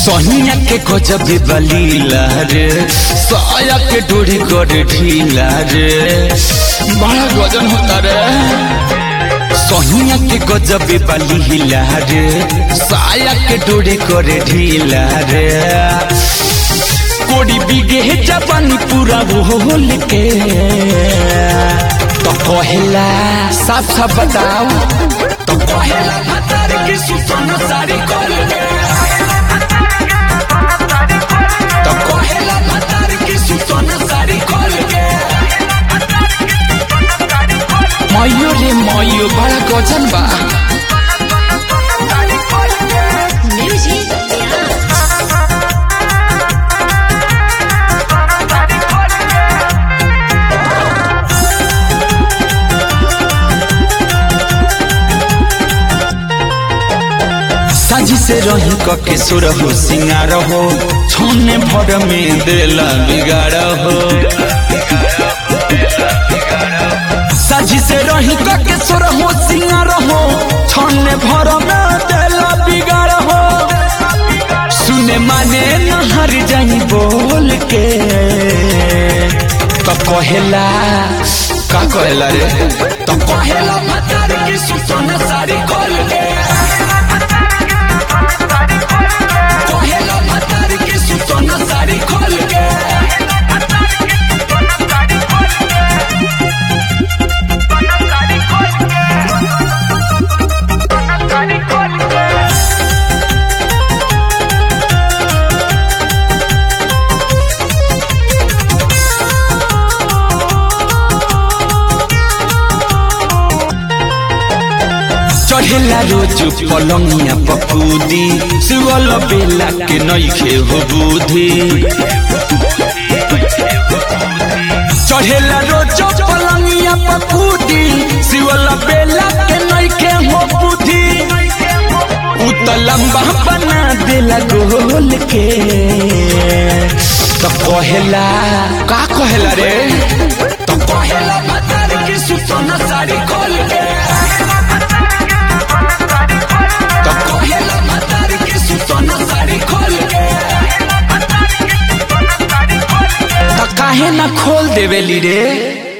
सोनिया के गजब बलीला रे साया के डोरी कर ढीला रे बड़ा गजन होता रे सोनिया के गजब बलीला रे साया के डोरी कर ढीला रे कोड़ी बिगे जबानी पूरा बोल के तो कहेला साफ साफ बताओ तो कहेला भतार की सुसना सारी खोल के तो कहेला भतार की सुसना सारी खोल के मयो रे मयो बड़ा गजन बा Music Dance. साजी से रही कके सुर हो सिंगार हो छोने भर में देला बिगाड़ हो साजी से रही कके सुर हो सिंगार हो छोने भर में देला बिगाड़ हो सुने माने नहर जाई बोल के तो कहेला का कहेला रे तो कहेला मतार की सुसना सारी खोल के कहेला मतार की सुसना सारी खोल के चढ़ेला रोज पलंगिया पपूदी सुअल बेला के नइखे हो बुद्धि चढ़ेला रोज पलंगिया पपूदी सुअल बेला के नइखे हो बुद्धि उ त लंबा बना देला गोल के तो कहेला का कहेला रे तो कहेला मतार की सुसना साड़ी खोल के तो कहेला मतार की सुसना साड़ी खोल के तो काहे ना खोल देवेली रे